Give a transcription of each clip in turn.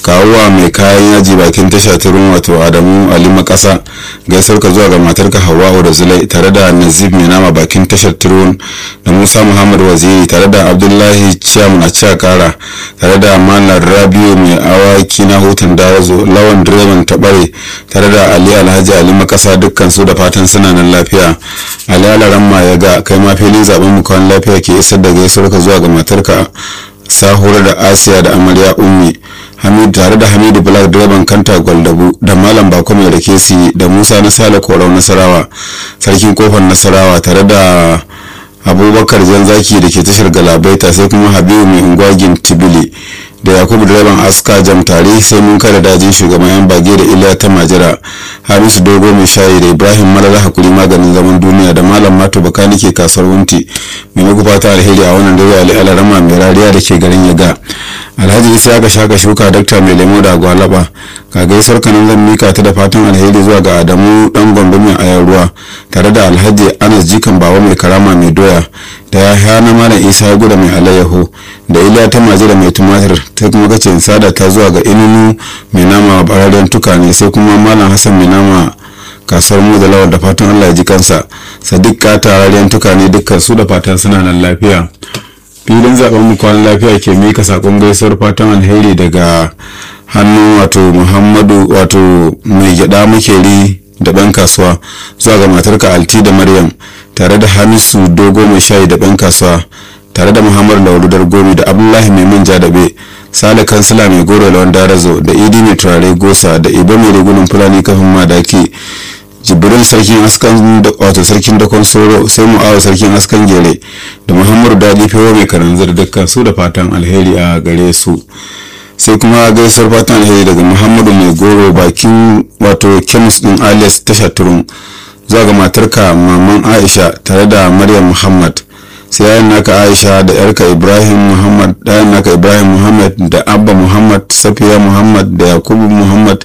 kawuwa mai kayan yaji bakin tasha turun wato adamu ali makasa gaisuwar ka zuwa ga matarka hawa'u da zulai tare da nazib mai nama bakin tashar turun da musa muhammad waziri tare da abdullahi ciyam na ciya kara tare da malar rabiu mai awaki na hutun dawazo lawan direban tabare tare da ali alhaji ali makasa dukkan su da fatan suna nan lafiya ali alaramma ya ga kai ma filin zaben mu kwan lafiya ke isar da gaisuwar ka zuwa ga matarka sahura da asiya da amarya ummi hamidu tare da hamidu black direban kanta gwaldabu da malam bako mai da kesi da musa na sale korau nasarawa sarkin kofar nasarawa tare da abubakar zaki da ke tashar galabaita sai kuma habibu mai unguwagin tibili da yakubu direban aska jam tare sai mun kada dajin shugaban yan bage da iliya ta majira hamisu dogo mai shayi da ibrahim malala hakuri maganin zaman duniya da malam mato baka nike kasuwar wunti mai muku fata alheri a wannan dare ali alarama mai rariya da ke garin yaga alhaji isa ya shaka shuka dakta mai lemo da gwalaba ka gaisuwar kanan zan mika ta da fatan alheri zuwa ga adamu dan gombe mai ayar ruwa tare da alhaji anas jikan bawa mai karama mai doya da ya hana malam isa ya guda mai alayyaho da iliya ta majira mai tumatir ta kuma kace sada ta zuwa ga inunu mai nama bararen tukane sai kuma malam hassan mai nama kasuwar mu da lawar da fatan allah ya ji kansa sadiq kata rarren tukane dukkan su da fatan suna nan lafiya filin zaben mu kwanan lafiya ke mika sakon gaisuwar fatan alheri daga hannun wato muhammadu wato mai gyada makeri da ɗan kasuwa zuwa ga matarka alti da maryam tare da hamisu dogo mai shayi da ɗan kasuwa tare da muhammadu laurudar gomi da abdullahi mai manja daɓe sale kansila mai goro lawan darazo da idi mai turare gosa da ibo mai rigunan fulani kafin madaki jibirin sarkin askan wato sarkin dakon soro sai mu'awa sarkin askan gere da muhammadu dadi fewa mai karanzar dukkan su da fatan alheri a gare su sai kuma gaisuwar fatan alheri daga muhammadu mai goro bakin wato kemis din alias tasha turun zuwa ga matarka maman aisha tare da maryam muhammad sai yayin naka aisha da yarka ibrahim muhammad ɗayan naka ibrahim muhammad da abba muhammad safiya muhammad da yakubu muhammad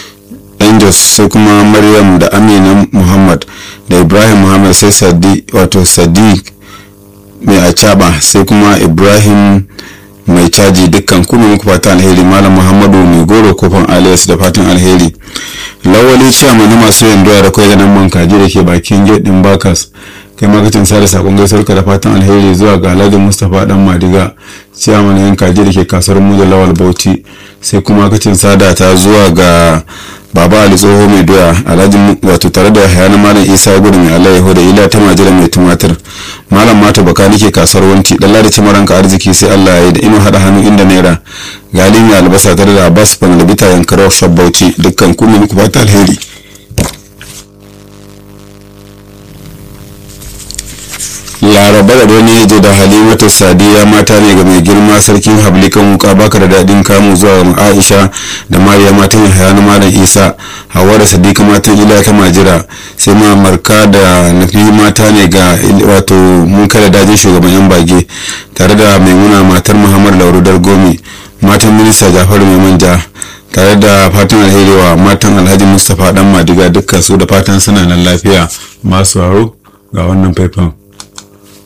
angels sai kuma maryam da amina muhammad da ibrahim muhammad sai sadi wato sadiq mai acaba sai kuma ibrahim mai caji dukkan kuma muku fata alheri malam muhammadu mai goro kofin alias da fatan alheri lawali ciyama na masu yin doya da kwai ganin man kaji da ke bakin gate din bakas kai makacin sada sakon gaisuwar ka da fatan alheri zuwa ga alhaji mustapha dan madiga ciyama na yin kaji da ke kasuwar mu da lawal bauchi sai kuma makacin sada ta zuwa ga baba ali tsoho mai doya alhaji wato tare da hayana malam isa gudu mai alayyahu da ila ta majira mai tumatir malam mata baka nike kasuwar wanti dalla da cimaranka arziki sai allah ya yi da ino hada hannu inda naira gali mai albasa tare da abbas panalabita yankara shop bauchi dukkan kuma muku fata alheri laraba da wani yaje da halimatu sadiya mata ne ga mai girma sarkin hablikan wuka baka da daɗin kamu zuwa ga aisha da mariya matan yahaya na malam isa hawa da sadiqa matan ila ta majira sai ma marka da nafi mata ne ga wato mun kada dajin shugaban yan bage tare da maimuna matar muhammad laurudar gomi matan minista jafaru mai manja tare da fatan alheri wa matan alhaji mustapha dan madiga dukkan su da fatan suna nan lafiya masu haro ga wannan faifan